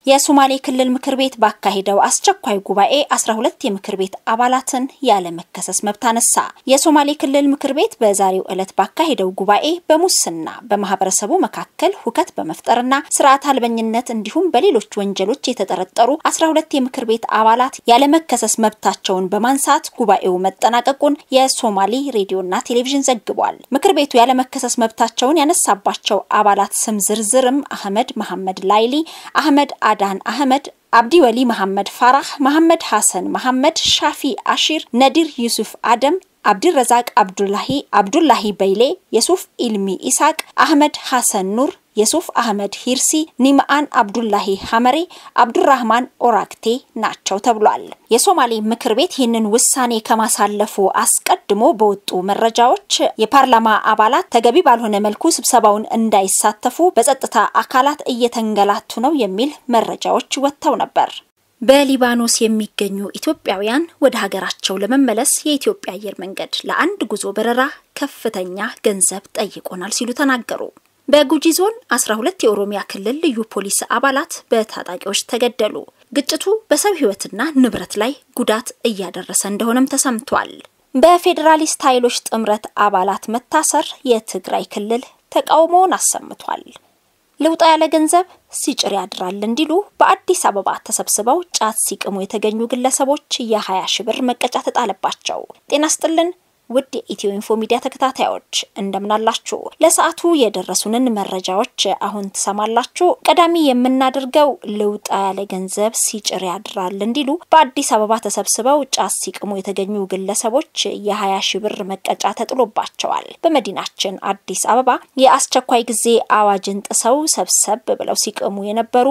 የሶማሌ ክልል ምክር ቤት ባካሄደው አስቸኳይ ጉባኤ 12 የምክር ቤት አባላትን ያለመከሰስ መብት አነሳ። የሶማሌ ክልል ምክር ቤት በዛሬው ዕለት ባካሄደው ጉባኤ በሙስና በማህበረሰቡ መካከል ሁከት በመፍጠርና ስርዓት አልበኝነት እንዲሁም በሌሎች ወንጀሎች የተጠረጠሩ 12 የምክር ቤት አባላት ያለመከሰስ መብታቸውን በማንሳት ጉባኤው መጠናቀቁን የሶማሌ ሬዲዮና ቴሌቪዥን ዘግቧል። ምክር ቤቱ ያለመከሰስ መብታቸውን ያነሳባቸው አባላት ስም ዝርዝርም አህመድ መሐመድ ላይሊ፣ አህመድ አዳን አህመድ አብዲ ወሊ መሐመድ ፋራህ፣ መሐመድ ሐሰን መሐመድ፣ ሻፊ አሺር፣ ነዲር ዩሱፍ አደም፣ አብዲረዛቅ አብዱላሂ፣ አብዱላሂ በይሌ፣ የሱፍ ኢልሚ ኢሳቅ፣ አህመድ ሐሰን ኑር፣ የሱፍ አህመድ ሂርሲ፣ ኒምአን አብዱላሂ ሐመሬ፣ አብዱራህማን ኦራክቴ ናቸው ተብሏል። የሶማሌ ምክር ቤት ይህንን ውሳኔ ከማሳለፉ አስቀድሞ በወጡ መረጃዎች የፓርላማ አባላት ተገቢ ባልሆነ መልኩ ስብሰባውን እንዳይሳተፉ በጸጥታ አካላት እየተንገላቱ ነው የሚል መረጃዎች ወጥተው ነበር። በሊባኖስ የሚገኙ ኢትዮጵያውያን ወደ ሀገራቸው ለመመለስ የኢትዮጵያ አየር መንገድ ለአንድ ጉዞ በረራ ከፍተኛ ገንዘብ ጠይቆናል ሲሉ ተናገሩ። በጉጂ ዞን 12 የኦሮሚያ ክልል ልዩ ፖሊስ አባላት በታጣቂዎች ተገደሉ። ግጭቱ በሰው ሕይወትና ንብረት ላይ ጉዳት እያደረሰ እንደሆነም ተሰምቷል። በፌዴራሊስት ኃይሎች ጥምረት አባላት መታሰር የትግራይ ክልል ተቃውሞውን አሰምቷል። ልውጣ ያለ ገንዘብ ሲጭር ያድራል እንዲሉ በአዲስ አበባ ተሰብስበው ጫት ሲቅሙ የተገኙ ግለሰቦች የ20 ሺ ብር መቀጫ ተጣለባቸው። ጤና ስጥልን ውድ የኢትዮ ኢንፎ ሚዲያ ተከታታዮች እንደምናላችሁ። ለሰዓቱ የደረሱንን መረጃዎች አሁን ትሰማላችሁ። ቀዳሚ የምናደርገው ልውጣ ያለ ገንዘብ ሲጭር ያድራል እንዲሉ በአዲስ አበባ ተሰብስበው ጫት ሲቅሙ የተገኙ ግለሰቦች የ20 ሺ ብር መቀጫ ተጥሎባቸዋል። በመዲናችን አዲስ አበባ የአስቸኳይ ጊዜ አዋጅን ጥሰው ሰብሰብ ብለው ሲቅሙ የነበሩ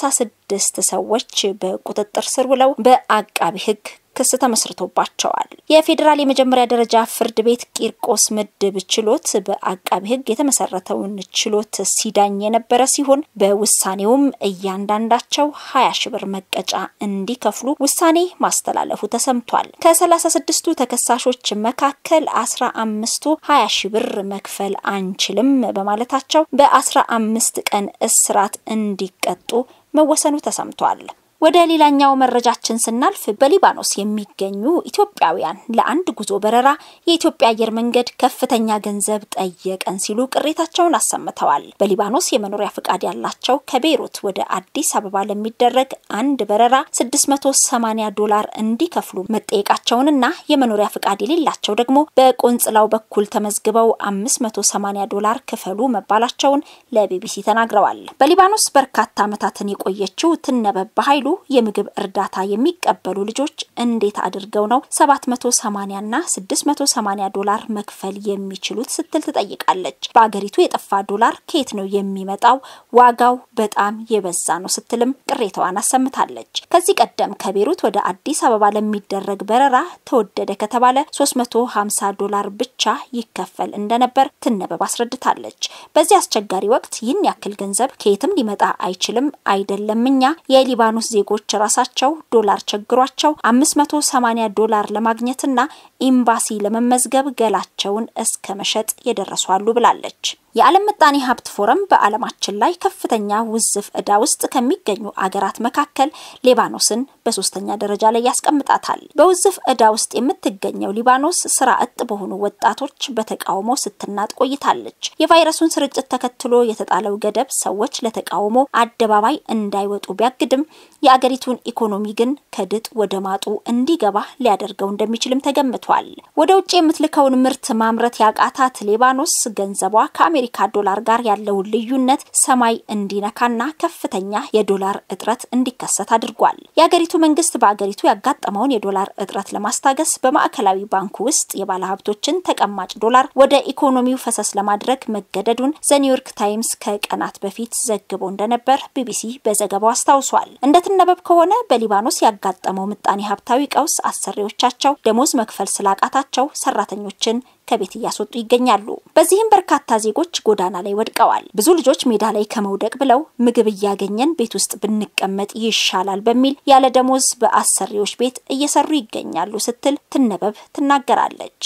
36 ሰዎች በቁጥጥር ስር ውለው በአቃቢ ሕግ ክስ ተመስርቶባቸዋል። የፌዴራል የመጀመሪያ ደረጃ ፍርድ ቤት ቂርቆስ ምድብ ችሎት በአቃቢ ሕግ የተመሰረተውን ችሎት ሲዳኝ የነበረ ሲሆን በውሳኔውም እያንዳንዳቸው ሀያ ሺ ብር መቀጫ እንዲከፍሉ ውሳኔ ማስተላለፉ ተሰምቷል። ከሰላሳ ስድስቱ ተከሳሾች መካከል አስራ አምስቱ ሀያ ሺ ብር መክፈል አንችልም በማለታቸው በአስራ አምስት ቀን እስራት እንዲቀጡ መወሰኑ ተሰምቷል። ወደ ሌላኛው መረጃችን ስናልፍ በሊባኖስ የሚገኙ ኢትዮጵያውያን ለአንድ ጉዞ በረራ የኢትዮጵያ አየር መንገድ ከፍተኛ ገንዘብ ጠየቀን ሲሉ ቅሬታቸውን አሰምተዋል። በሊባኖስ የመኖሪያ ፍቃድ ያላቸው ከቤይሩት ወደ አዲስ አበባ ለሚደረግ አንድ በረራ 680 ዶላር እንዲከፍሉ መጠየቃቸውንና የመኖሪያ ፍቃድ የሌላቸው ደግሞ በቆንጽላው በኩል ተመዝግበው 580 ዶላር ክፈሉ መባላቸውን ለቢቢሲ ተናግረዋል። በሊባኖስ በርካታ ዓመታትን የቆየችው ትነበብ በኃይሉ የምግብ እርዳታ የሚቀበሉ ልጆች እንዴት አድርገው ነው 780 እና 680 ዶላር መክፈል የሚችሉት ስትል ትጠይቃለች። በአገሪቱ የጠፋ ዶላር ከየት ነው የሚመጣው? ዋጋው በጣም የበዛ ነው ስትልም ቅሬታዋን አሰምታለች። ከዚህ ቀደም ከቤሩት ወደ አዲስ አበባ ለሚደረግ በረራ ተወደደ ከተባለ 350 ዶላር ብቻ ይከፈል እንደነበር ትነበብ አስረድታለች። በዚህ አስቸጋሪ ወቅት ይህን ያክል ገንዘብ ከየትም ሊመጣ አይችልም አይደለም እኛ የሊባኖስ ዜጎች ራሳቸው ዶላር ቸግሯቸው 580 ዶላር ለማግኘትና ኤምባሲ ለመመዝገብ ገላቸውን እስከ መሸጥ የደረሱ አሉ ብላለች። የዓለም ምጣኔ ሀብት ፎረም በዓለማችን ላይ ከፍተኛ ውዝፍ ዕዳ ውስጥ ከሚገኙ አገራት መካከል ሊባኖስን በሶስተኛ ደረጃ ላይ ያስቀምጣታል። በውዝፍ ዕዳ ውስጥ የምትገኘው ሊባኖስ ስራ እጥ በሆኑ ወጣቶች በተቃውሞ ስትናጥ ቆይታለች። የቫይረሱን ስርጭት ተከትሎ የተጣለው ገደብ ሰዎች ለተቃውሞ አደባባይ እንዳይወጡ ቢያግድም የአገሪቱን ኢኮኖሚ ግን ከድጥ ወደ ማጡ እንዲገባ ሊያደርገው እንደሚችልም ተገምቷል። ወደ ውጭ የምትልከውን ምርት ማምረት ያቃታት ሊባኖስ ገንዘቧ ከአሜሪካ ዶላር ጋር ያለውን ልዩነት ሰማይ እንዲነካና ከፍተኛ የዶላር እጥረት እንዲከሰት አድርጓል። የአገሪቱ መንግስት በአገሪቱ ያጋጠመውን የዶላር እጥረት ለማስታገስ በማዕከላዊ ባንኩ ውስጥ የባለሀብቶችን ተቀማጭ ዶላር ወደ ኢኮኖሚው ፈሰስ ለማድረግ መገደዱን ዘኒውዮርክ ታይምስ ከቀናት በፊት ዘግቦ እንደነበር ቢቢሲ በዘገባው አስታውሷል። እንደትነበብ ከሆነ በሊባኖስ ያጋጠመው ምጣኔ ሀብታዊ ቀውስ አሰሪዎቻቸው ደሞዝ መክፈል ስላቃታቸው ሰራተኞችን ከቤት እያስወጡ ይገኛሉ። በዚህም በርካታ ዜጎች ጎዳና ላይ ወድቀዋል። ብዙ ልጆች ሜዳ ላይ ከመውደቅ ብለው ምግብ እያገኘን ቤት ውስጥ ብንቀመጥ ይሻላል በሚል ያለ ደሞዝ በአሰሪዎች ቤት እየሰሩ ይገኛሉ ስትል ትነበብ ትናገራለች።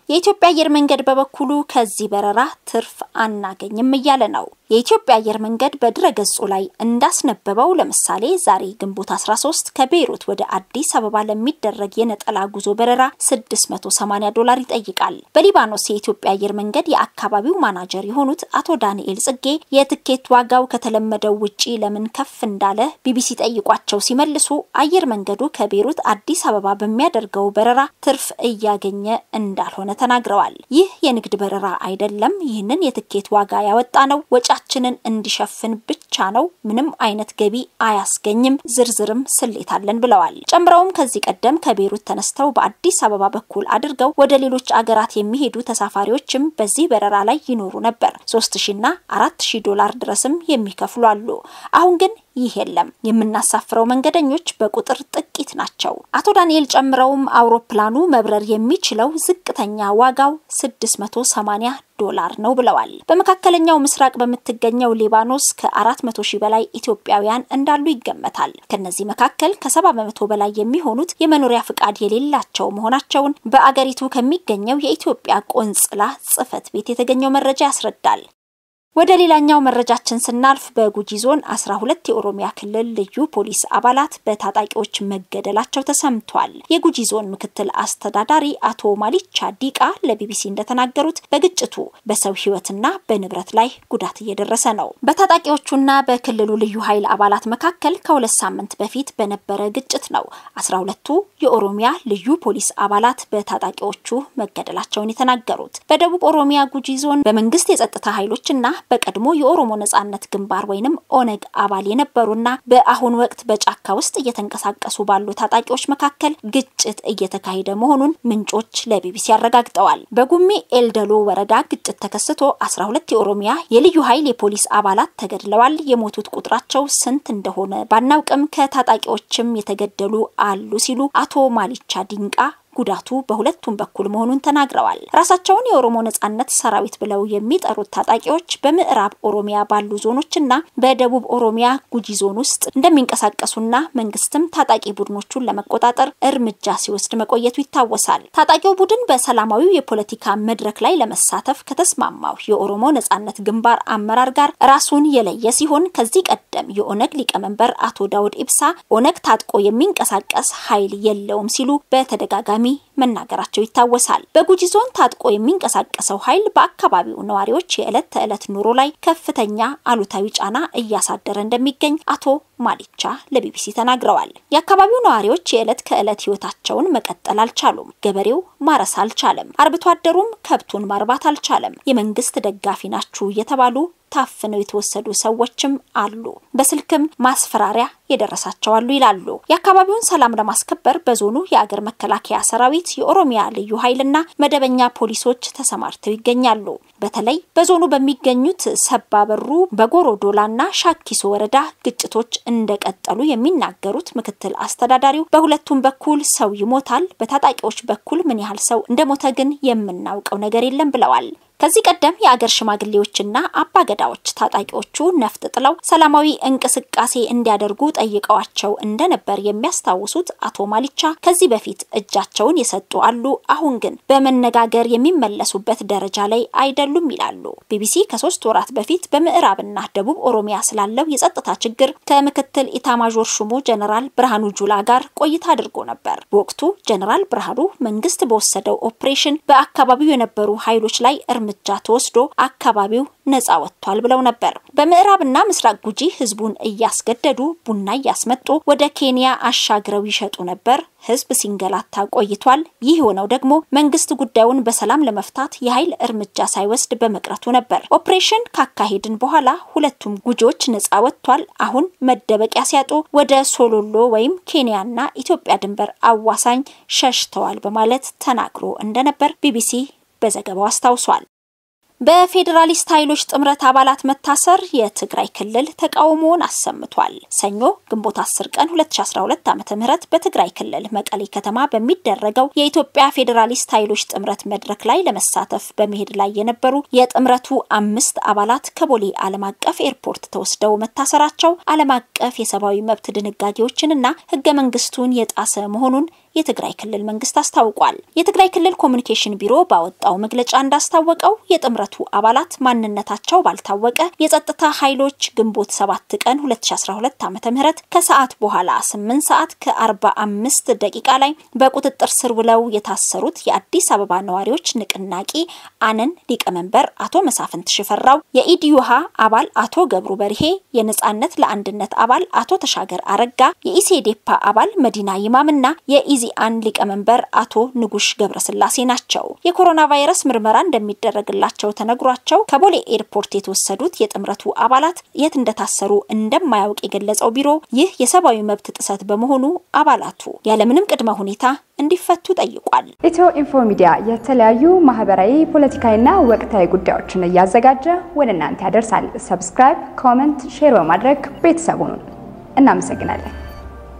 የኢትዮጵያ አየር መንገድ በበኩሉ ከዚህ በረራ ትርፍ አናገኝም እያለ ነው። የኢትዮጵያ አየር መንገድ በድረገጹ ላይ እንዳስነበበው ለምሳሌ ዛሬ ግንቦት 13 ከቤይሩት ወደ አዲስ አበባ ለሚደረግ የነጠላ ጉዞ በረራ 680 ዶላር ይጠይቃል። በሊባኖስ የኢትዮጵያ አየር መንገድ የአካባቢው ማናጀር የሆኑት አቶ ዳንኤል ጽጌ የትኬት ዋጋው ከተለመደው ውጪ ለምን ከፍ እንዳለ ቢቢሲ ጠይቋቸው ሲመልሱ አየር መንገዱ ከቤይሩት አዲስ አበባ በሚያደርገው በረራ ትርፍ እያገኘ እንዳልሆነ ተናግረዋል። ይህ የንግድ በረራ አይደለም። ይህንን የትኬት ዋጋ ያወጣ ነው ወጫችንን እንዲሸፍን ብቻ ነው። ምንም አይነት ገቢ አያስገኝም። ዝርዝርም ስሌት አለን ብለዋል። ጨምረውም ከዚህ ቀደም ከቤይሩት ተነስተው በአዲስ አበባ በኩል አድርገው ወደ ሌሎች አገራት የሚሄዱ ተሳፋሪዎችም በዚህ በረራ ላይ ይኖሩ ነበር። ሶስት ሺና አራት ሺ ዶላር ድረስም የሚከፍሉ አሉ። አሁን ግን ይህ የለም። የምናሳፍረው መንገደኞች በቁጥር ጥቂት ናቸው። አቶ ዳንኤል ጨምረውም አውሮፕላኑ መብረር የሚችለው ዝቅተኛ ዋጋው 680 ዶላር ነው ብለዋል። በመካከለኛው ምስራቅ በምትገኘው ሊባኖስ ከ400 ሺህ በላይ ኢትዮጵያውያን እንዳሉ ይገመታል። ከነዚህ መካከል ከሰባ በመቶ በላይ የሚሆኑት የመኖሪያ ፍቃድ የሌላቸው መሆናቸውን በአገሪቱ ከሚገኘው የኢትዮጵያ ቆንጽላ ጽሕፈት ቤት የተገኘው መረጃ ያስረዳል። ወደ ሌላኛው መረጃችን ስናልፍ በጉጂ ዞን 12 የኦሮሚያ ክልል ልዩ ፖሊስ አባላት በታጣቂዎች መገደላቸው ተሰምቷል። የጉጂ ዞን ምክትል አስተዳዳሪ አቶ ማሊቻ ዲቃ ለቢቢሲ እንደተናገሩት በግጭቱ በሰው ሕይወትና በንብረት ላይ ጉዳት እየደረሰ ነው። በታጣቂዎቹና በክልሉ ልዩ ኃይል አባላት መካከል ከሁለት ሳምንት በፊት በነበረ ግጭት ነው 12ቱ የኦሮሚያ ልዩ ፖሊስ አባላት በታጣቂዎቹ መገደላቸውን የተናገሩት። በደቡብ ኦሮሚያ ጉጂ ዞን በመንግስት የጸጥታ ኃይሎችና በቀድሞ የኦሮሞ ነጻነት ግንባር ወይንም ኦነግ አባል የነበሩና በአሁን ወቅት በጫካ ውስጥ እየተንቀሳቀሱ ባሉ ታጣቂዎች መካከል ግጭት እየተካሄደ መሆኑን ምንጮች ለቢቢሲ አረጋግጠዋል። በጉሜ ኤልደሎ ወረዳ ግጭት ተከስቶ 12 የኦሮሚያ የልዩ ኃይል የፖሊስ አባላት ተገድለዋል። የሞቱት ቁጥራቸው ስንት እንደሆነ ባናውቅም ከታጣቂዎችም የተገደሉ አሉ ሲሉ አቶ ማሊቻ ዲንቃ ጉዳቱ በሁለቱም በኩል መሆኑን ተናግረዋል። ራሳቸውን የኦሮሞ ነጻነት ሰራዊት ብለው የሚጠሩት ታጣቂዎች በምዕራብ ኦሮሚያ ባሉ ዞኖችና በደቡብ ኦሮሚያ ጉጂ ዞን ውስጥ እንደሚንቀሳቀሱና መንግስትም ታጣቂ ቡድኖቹን ለመቆጣጠር እርምጃ ሲወስድ መቆየቱ ይታወሳል። ታጣቂው ቡድን በሰላማዊው የፖለቲካ መድረክ ላይ ለመሳተፍ ከተስማማው የኦሮሞ ነጻነት ግንባር አመራር ጋር ራሱን የለየ ሲሆን ከዚህ ቀደም የኦነግ ሊቀመንበር አቶ ዳውድ ኢብሳ ኦነግ ታጥቆ የሚንቀሳቀስ ኃይል የለውም ሲሉ በተደጋጋሚ መናገራቸው ይታወሳል። በጉጂ ዞን ታጥቆ የሚንቀሳቀሰው ኃይል በአካባቢው ነዋሪዎች የዕለት ተዕለት ኑሮ ላይ ከፍተኛ አሉታዊ ጫና እያሳደረ እንደሚገኝ አቶ ማሊቻ ለቢቢሲ ተናግረዋል። የአካባቢው ነዋሪዎች የዕለት ከዕለት ህይወታቸውን መቀጠል አልቻሉም። ገበሬው ማረስ አልቻለም። አርብቶ አደሩም ከብቱን ማርባት አልቻለም። የመንግስት ደጋፊ ናችሁ እየተባሉ ታፍነው የተወሰዱ ሰዎችም አሉ። በስልክም ማስፈራሪያ የደረሳቸው አሉ ይላሉ። የአካባቢውን ሰላም ለማስከበር በዞኑ የአገር መከላከያ ሰራዊት፣ የኦሮሚያ ልዩ ኃይልና መደበኛ ፖሊሶች ተሰማርተው ይገኛሉ። በተለይ በዞኑ በሚገኙት ሰባበሩ፣ በጎሮዶላና ሻኪሶ ወረዳ ግጭቶች እንደቀጠሉ የሚናገሩት ምክትል አስተዳዳሪው በሁለቱም በኩል ሰው ይሞታል፣ በታጣቂዎች በኩል ምን ያህል ሰው እንደሞተ ግን የምናውቀው ነገር የለም ብለዋል። ከዚህ ቀደም የአገር ሽማግሌዎችና አባገዳዎች ታጣቂዎቹ ነፍጥ ጥለው ሰላማዊ እንቅስቃሴ እንዲያደርጉ ጠይቀዋቸው እንደነበር የሚያስታውሱት አቶ ማሊቻ ከዚህ በፊት እጃቸውን የሰጡ አሉ፣ አሁን ግን በመነጋገር የሚመለሱበት ደረጃ ላይ አይደሉም ይላሉ። ቢቢሲ ከሶስት ወራት በፊት በምዕራብና ደቡብ ኦሮሚያ ስላለው የጸጥታ ችግር ከምክትል ኢታማዦር ሹሙ ጀነራል ብርሃኑ ጁላ ጋር ቆይታ አድርጎ ነበር። በወቅቱ ጀነራል ብርሃኑ መንግስት በወሰደው ኦፕሬሽን በአካባቢው የነበሩ ኃይሎች ላይ እርምጃ ተወስዶ አካባቢው ነጻ ወጥቷል ብለው ነበር። በምዕራብና ምስራቅ ጉጂ ህዝቡን እያስገደዱ ቡና እያስመጡ ወደ ኬንያ አሻግረው ይሸጡ ነበር። ህዝብ ሲንገላታ ቆይቷል። ይህ የሆነው ደግሞ መንግስት ጉዳዩን በሰላም ለመፍታት የኃይል እርምጃ ሳይወስድ በመቅረቱ ነበር። ኦፕሬሽን ካካሄድን በኋላ ሁለቱም ጉጂዎች ነጻ ወጥቷል። አሁን መደበቂያ ሲያጡ ወደ ሶሎሎ ወይም ኬንያና ኢትዮጵያ ድንበር አዋሳኝ ሸሽተዋል በማለት ተናግሮ እንደነበር ቢቢሲ በዘገባው አስታውሷል። በፌዴራሊስት ኃይሎች ጥምረት አባላት መታሰር የትግራይ ክልል ተቃውሞውን አሰምቷል። ሰኞ ግንቦት 10 ቀን 2012 ዓ.ም በትግራይ ክልል መቀሌ ከተማ በሚደረገው የኢትዮጵያ ፌዴራሊስት ኃይሎች ጥምረት መድረክ ላይ ለመሳተፍ በመሄድ ላይ የነበሩ የጥምረቱ አምስት አባላት ከቦሌ ዓለም አቀፍ ኤርፖርት ተወስደው መታሰራቸው ዓለም አቀፍ የሰብአዊ መብት ድንጋጌዎችንና ህገ መንግስቱን የጣሰ መሆኑን የትግራይ ክልል መንግስት አስታውቋል። የትግራይ ክልል ኮሚኒኬሽን ቢሮ ባወጣው መግለጫ እንዳስታወቀው የጥምረቱ አባላት ማንነታቸው ባልታወቀ የጸጥታ ኃይሎች ግንቦት 7 ቀን 2012 ዓ.ም ከሰዓት በኋላ 8 ሰዓት ከ45 ደቂቃ ላይ በቁጥጥር ስር ውለው የታሰሩት የአዲስ አበባ ነዋሪዎች ንቅናቄ አነን ሊቀመንበር አቶ መሳፍንት ሽፈራው፣ የኢዲዩሃ አባል አቶ ገብሩ በርሄ፣ የነጻነት ለአንድነት አባል አቶ ተሻገር አረጋ፣ የኢሴዴፓ አባል መዲና ይማምና የኢዚአን ሊቀመንበር አቶ ንጉሽ ገብረስላሴ ናቸው። የኮሮና ቫይረስ ምርመራ እንደሚደረግላቸው ተነግሯቸው ከቦሌ ኤርፖርት የተወሰዱት የጥምረቱ አባላት የት እንደታሰሩ እንደማያውቅ የገለጸው ቢሮ ይህ የሰብአዊ መብት ጥሰት በመሆኑ አባላቱ ያለምንም ቅድመ ሁኔታ እንዲፈቱ ጠይቋል። ኢትዮ ኢንፎ ሚዲያ የተለያዩ ማህበራዊ፣ ፖለቲካዊና ወቅታዊ ጉዳዮችን እያዘጋጀ ወደ እናንተ ያደርሳል። ሰብስክራይብ፣ ኮመንት፣ ሼር በማድረግ ቤተሰቡን እናመሰግናለን።